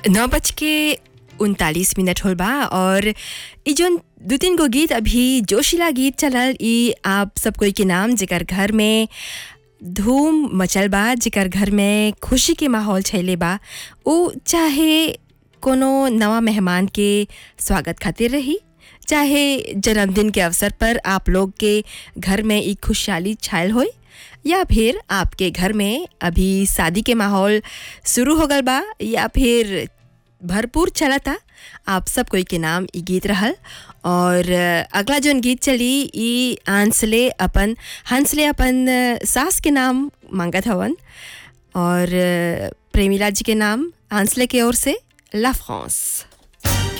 नौ बज के उनतालीस मिनट होल बा और ई जोन दू तीन गो गीत अभी जोशीला गीत चलल ई आप सब कोई के नाम जेकर घर में धूम मचल बा जेकर घर में खुशी के माहौल छैले बा उ चाहे कोनो नवा मेहमान के स्वागत खातिर रही चाहे जन्मदिन के अवसर पर आप लोग के घर में ई खुशहाली छायल होई या फिर आपके घर में अभी शादी के माहौल शुरू हो गल बा या फिर भरपूर चलता आप सब कोई के नाम ई गीत रहल और अगला जोन गीत चली ई आंसले अपन हंसले अपन सास के नाम मांगत हवन और प्रेमिला जी के नाम आंसले के ओर से ला फ्रांस